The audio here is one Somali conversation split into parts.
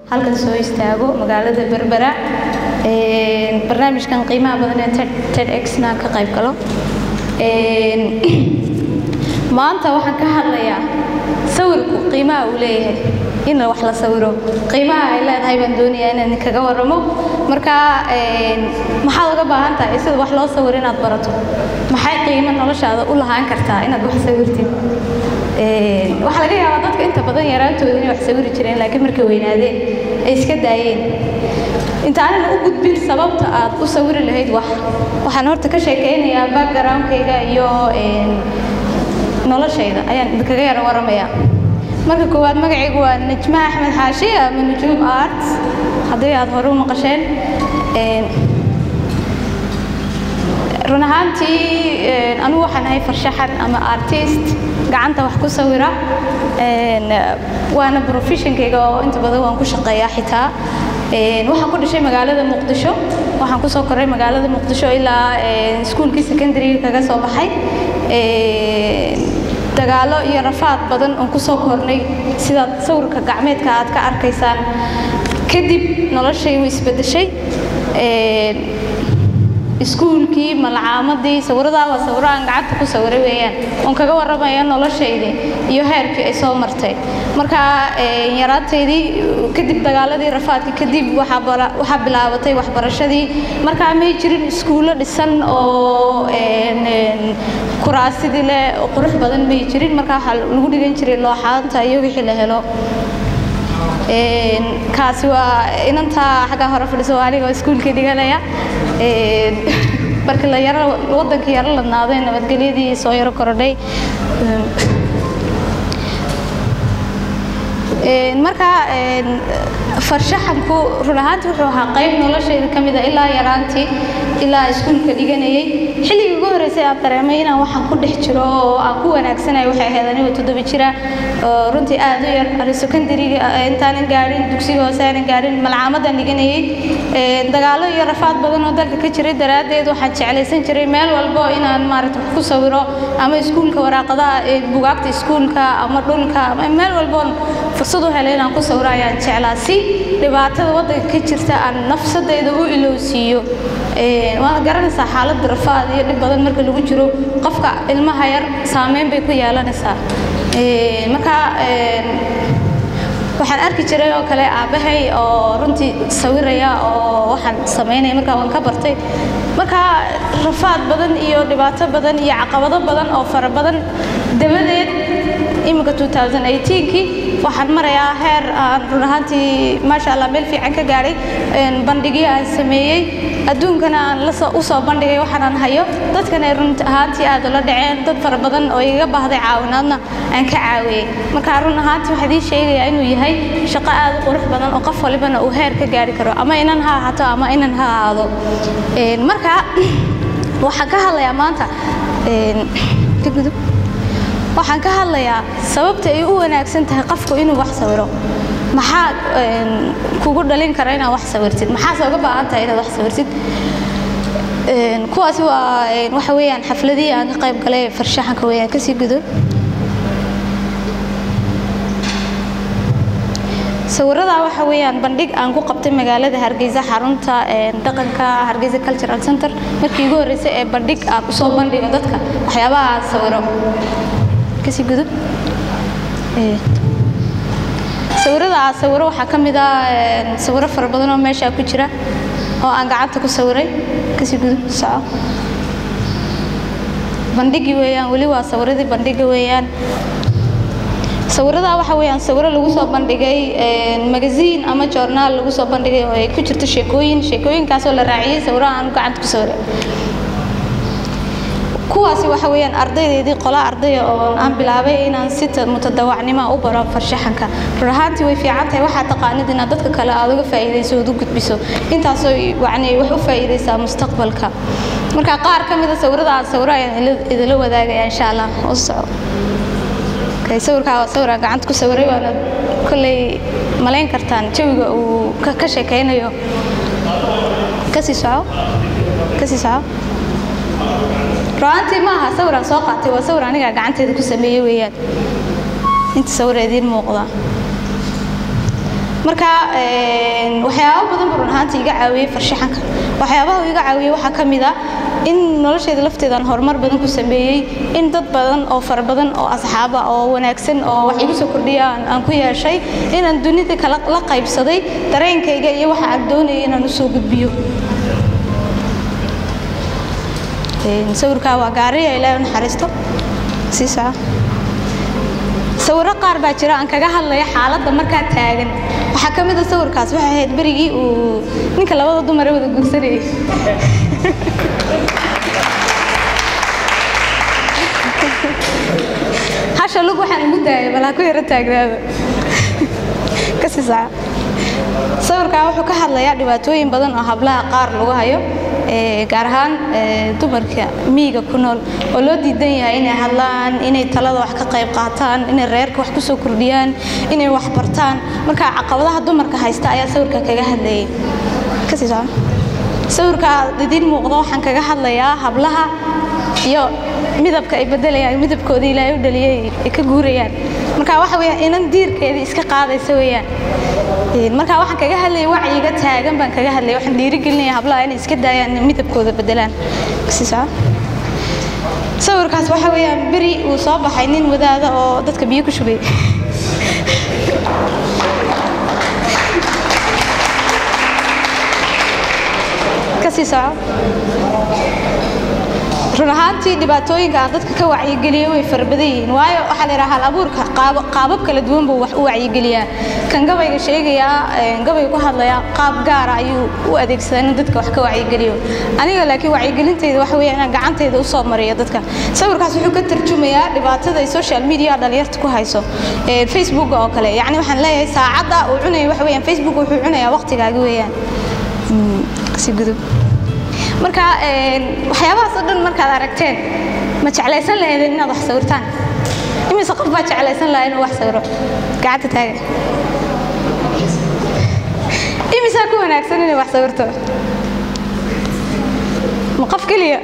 halkan soo istaago magaalada berbera barnaamijkan qiimaha badan ee tedxna ka qayb galo maanta waxaan ka hadlayaa sawirku qiimaha uu leeyahay in wax la sawiro qiimaha ay leedahay baan doonayaa inaan kaga waramo marka maxaad uga baahan tahay sida wax loo sawiro inaad barato maxay qiimo noloshaada u lahaan kartaa inaad wax sawirtid waxaa laga yaabaa dadka inta badan yaraantooda inay wax sawiri jireen laakiin markay weynaadeen ay iska daayeen intaanan u gudbin sababta aad u sawiri lahayd wax waxaan horta ka sheekeynayaa backgroundkayga iyo noloshayda ayaan idinkaga yara waramayaa marka koowaad magacaygu waa najma axmed xaashi ama nujuum art haddii aad hore u maqasheen run ahaantii anigu waxaan ahay farshaxan ama artist gacanta wax ku sawira waana professionkayga oo inta badan waan ku shaqeeyaa xitaa waxaan ku dhashay magaalada muqdisho waxaan kusoo koray magaalada muqdisho ilaa iskuulkii secondary kaga soo baxay dagaalo iyo rafaad badan oon kusoo kornay sidaad sawirka gacmeedka aad ka arkaysaan kadib noloshay way isbedeshay iskuulkii malcaamadii sawiradaa waa sawiro aan gacanta ku sawiray weeyaan oon kaga warramaya noloshaydii iyo heerkii ay soo martay marka yaraantaydii kadib dagaaladii rafaadkii kadib waxaa bilaabatay waxbarashadii markaa may jirin iskuullo dhisan oo kuraasidii leh oo qurux badan may jirin markaa waxaa lagu dhigan jiray looxaanta iyo wixii la helo kaasi waa inantaa xaggaa hore fadhiso aniga iskuulkii dhiganaya markii la yaro waddankii yaro ladnaaday nabadgelyadii soo yaro korodhay marka farshaxanku run ahaantii wuxuu ahaa qayb noloshayda ka mida ilaa yaraantii ilaa iskuulka dhiganayay xilligii ugu horreysay aan dareemay inaan waxaan ku dhex jiro oo aan ku wanaagsanayo waxay ahayd anigoo toddoba jira oo runtii aad u yar ani secondariga intaanan gaadhin dugsiga hoose aanan gaadhin malcaamadaan dhiganayay dagaalo iyo rafaad badan oo dalka ka jiray daraaddeed waxaan jeclaysan jiray meel walbo inaan maaragta ku sawiro ama iskuulka waraaqadaha bugaagta iskuulka ama dhulka ama meel walboon fursad u helay inaan ku sawiro ayaan jeclaa si dhibaatada waddanka ka jirta aan nafsadayda u ilowsiiyo waad garanaysaa xaaladda rafaad iyo dhib badan marka lagu jiro qofka ilmaha yar saameyn bay ku yeelanaysaa marka waxaan arki jiray oo kale aabbahay oo runtii sawiraya oo waxaan samaynaya markaa waan ka bartay marka rafaad badan iyo dhibaato badan iyo caqabado badan oo fara badan dabadeed iminka 2018kii waxaan marayaa heer aan run ahaantii maasha allah meel fiican ka gaadhay bandhigyo aan sameeyey adduunkana aan u soo bandhigay waxaan aan hayo dadkana run ahaantii aad ula dhaceen dad fara badan oo igaga baahday caawinaadna aan ka caawiyey marka run ahaantii waxaa idin sheegayaa inuu yahay shaqo aad u qurux badan oo qof walibana uu heer ka gaari karo ama inan ha ahaato ama inan ha ahaado marka waxaan ka hadlayaa maanta ka gudub waxaan ka hadlayaa sababta ay u wanaagsan tahay qofku inuu wax sawiro maxaa kugu dhalin kara inaad wax sawirtid maxaase uga baahan tahay inaad wax sawirtid kuwaasi waa waxa weeyaan xafladihii aan ka qayb galay farshaxanka weeyaan kasii gudub sawiradaa waxa weeyaan bandhig aan ku qabtay magaalada hargeysa xarunta dhaqanka hargeysa cultural center markii ugu horreysay ee bandhig aan usoo bandhigo dadka waxyaabaha aan sawiro kasii gudub sawirada aan sawiro waxaa ka mid ah sawiro fara badan oo meeshaa ku jira oo aan gacanta ku sawiray kasii gudub soco bandhigi weeyaan weli waa sawiradii bandhiga weeyaan sawiradaa waxa weeyaan sawiro lagu soo bandhigay magasiin ama joornaal lagu soo bandhigay oo ay ku jirto sheekooyin sheekooyinkaasoo la raaciyey sawiro aan gacanta ku sawiray kuwaasi waxa weeyaan ardaydeedii qola ardaya oo aan bilaabay inaan si mutadawacnimo u baro farshaxanka run ahaantii way fiican tahay waxaa taqaanid inaad dadka kale aad uga faa'iidayso ood u gudbiso intaasoo yacni wax u faa'iidaysaa mustaqbalka marka qaar ka mida sawirada aan sawiro ayaan idila wadaagaya insha allah u soco sawirkaa waa sawir aan gacanta ku sawiray waana kolley malayn kartaan jawiga uu ka sheekaynayo kasii soco kasii soco ru'aantii ma aha sawir aan soo qaatay waa sawir aniga gacanteeda ku sameeyey weeyaan inta sawir idiin muuqda marka waxyaabo badan buu run ahaantii iga caawiyey farshaxanka waxyaabaha uu iga caawiyey waxaa ka mid ah in nolosheeda lafteedaan horumar badan ku sameeyey in dad badan oo fara badan oo asxaaba oo wanaagsan oo wax igu soo kordhiya aan ku yeeshay inaan dunida kala la qaybsaday dareenkayga iyo waxa aan doonayay inaan u soo gudbiyo sawirkaa waa gaariya ilaahay u naxariisto sii soco sawirro qaar baa jira aan kaga hadlaya xaaladda markaa taagan waxaa ka mid a sawirkaas waxay ahayd berigii uu ninka labada dumare wada guursanayay hasha lug waxaan ugu daayay bal ha ku yaro taagnaado kasii saca sawirkaa wuxuu ka hadlayaa dhibaatooyin badan oo hablaha qaar lagu hayo gaar ahaan dumarka miyiga ku nool oo loo diidan yahay inay hadlaan inay talada wax ka qayb qaataan inay reerka wax ku soo kordhiyaan inay wax bartaan marka caqabadaha dumarka haysta ayaa sawirka kaga hadlayay kasii soco sawirka idiin muuqda waxaan kaga hadlayaa hablaha iyo midabka ay bedelayaan midabkooda ilaahay u dhaliyay ay ka guurayaan marka waxa weeyaan inan diirkeedii iska qaadaysa weeyaan marka waxaan kaga hadlayay wacyiga taagan baan kaga hadlayay waxaan dhiirigelinaya hablaha inay iska daayaan inay midabkooda bedelaan kasii soco sawirkaas waxa weeyaan beri uu soo baxay nin wadaada oo dadka biyo ku shubay kasii soco run ahaantii dhibaatooyinka aan dadka ka wacyigeliyo way farabadan yihiin waayo waxaa la yidhaha hal abuurka qaabab kala duwan buu wax u wacyigeliyaa kan gabayga sheegayaa gabayga ku hadlayaa qaab gaara ayuu u adeegsadaa inuu dadka wax ka wacyigeliyo aniga laakiin wacyigelintayda waxa weeya inaan gacantayda usoo mariyo dadka sawirkaas wuxuu ka tarjumayaa dhibaatada ay social media dhalinyarta ku hayso facebook oo kale yacni waxaan leeyahay saacadda uu cunayo waxa weeyaan facebook wuxuu cunayaa waqtigaagi weeyaan si gudub marka waxyaabahaas oo dhan markaad aragteen ma jeclaysan lahaydeen inaad wax sawirtaan imise qof baa jeclaysan lahaa inuu wax sawiro gacanta taaga imisaa ku wanaagsan inay wax sawirto ma qof keliya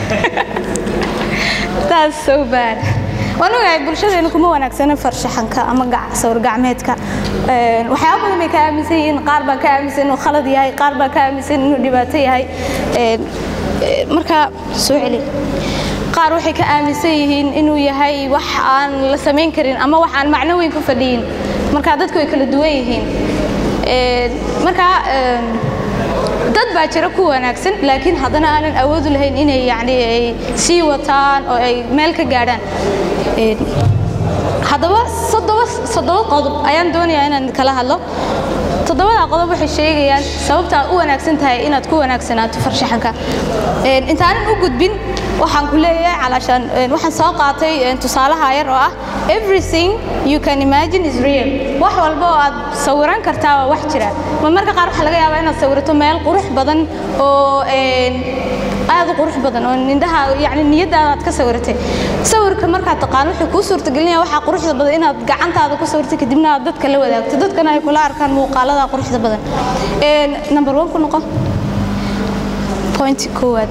that's so bad waan ogahay bulshadeenu kuma wanaagsana farshaxanka ama sawir gacmeedka waxyaaba badan bay ka aaminsan yihiin qaar baa ka aaminsan inuu khalad yahay qaar baa ka aaminsan inuu dhibaato yahay marka soo celi qaar waxay ka aaminsan yihiin inuu yahay wax aan la samayn karin ama wax aan macno weyn ku fadhiyin marka dadku way kala duwan yihiin marka dad baa jira ku wanaagsan laakiin haddana aanan awoodu lahayn inay yani ay sii wataan oo ay meel ka gaadhaan haddaba soddoba soddoba qodob ayaan doonayaa inaan kala hadlo toddobada qodob waxay sheegayaan sababta aad u wanaagsan tahay inaad ku wanaagsanaato farshaxanka intaanan u gudbin waxaan ku leeyahay calaashaan waxaan soo qaatay tusaalaha yar oo ah everything you can imagine is real wax walba oo aad sawiran kartaa waa wax jira ma marka qaar waxaa laga yaabaa inaad sawirato meel qurux badan oo aad u qurux badan oo indhaha yani niyadaada aad ka sawiratay sawirka markaad taqaan wuxuu kuu suurtagelinaya waxaa quruxda badan inaad gacantaada ku sawirtay kadibna aad dadka la wadaagto dadkana ay kula arkaan muuqaalada quruxda badan number one ku noqo point koowaad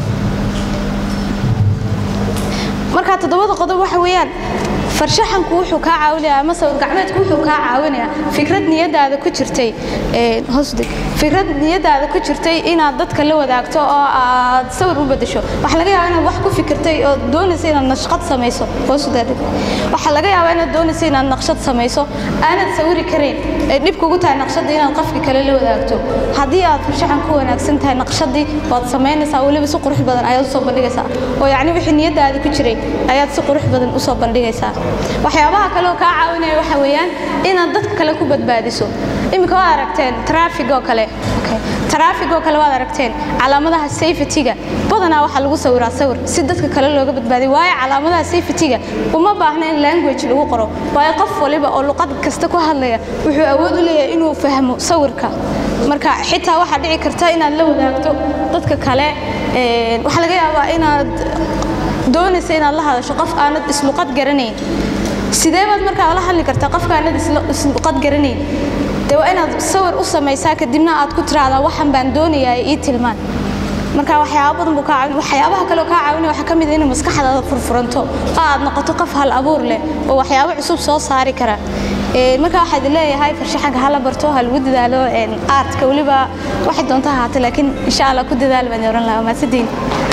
marka toddobada qodob waxa weeyaan farshaxanku wuxuu kaa caawinayaa ama sawir gacmeedku wuxuu kaa caawinayaa fikrad niyadaada ku jirtay hoosdeg fikrad niyadaada ku jirtay inaad dadka la wadaagto oo aad sawir u bedesho waxaa laga yaabaa inaad wax ku fikirtay oo doonaysa inaad naqshad samayso hoosdeg waxaa laga yaabaa inaad doonaysa inaad naqshad samayso aanad sawiri karayn ee dhib kugu tahay naqshadda inaad qofki kale la wadaagto haddii aad farshaxan ku wanaagsan tahay naqshadii waad samaynaysaa weliba si qurux badan ayaad usoo bandhigaysaa oo yacni wixii niyadaada ku jiray ayaad si qurux badan usoo bandhigaysaa waxyaabaha kale oo kaa caawinaya waxa weeyaan inaad dadka kale ku badbaadiso iminka waad aragteen traafig oo kale traafig oo kale waad aragteen calaamadaha safety-ga badanaa waxaa lagu sawiraa sawir si dadka kale looga badbaadiyo waayo calaamadaha safety-ga uma baahna in language lagu qoro waayo qof waliba oo luqad kasta ku hadlaya wuxuu awood u leeyahay inuu fahmo sawirka marka xitaa waxaa dhici karta inaad la wadaagto dadka kale waxaa laga yaabaa inaad doonaysa inaad la hadasho qof aanad isluqad garanayn sidee baad markaa la hadli kartaa qofka aanad isluqad garanayn dee waa inaad sawir u samaysaa kadibna aad ku tiraahdaa waxan baan doonayaa ii tilmaan marka waxyaaba badan buu kaa caawin waxyaabaha kale oo kaa caawinaya waxaa ka mid ah inay maskaxdaada furfuranto oo aad noqoto qof hal abuur leh oo waxyaabo cusub soo saari kara marka waxaad leeyahay farshaxanka hala barto ha lagu dadaalo aartka weliba waxay doonta ahaatay laakiin insha allah ku dadaal baan oran lahaa maasadiin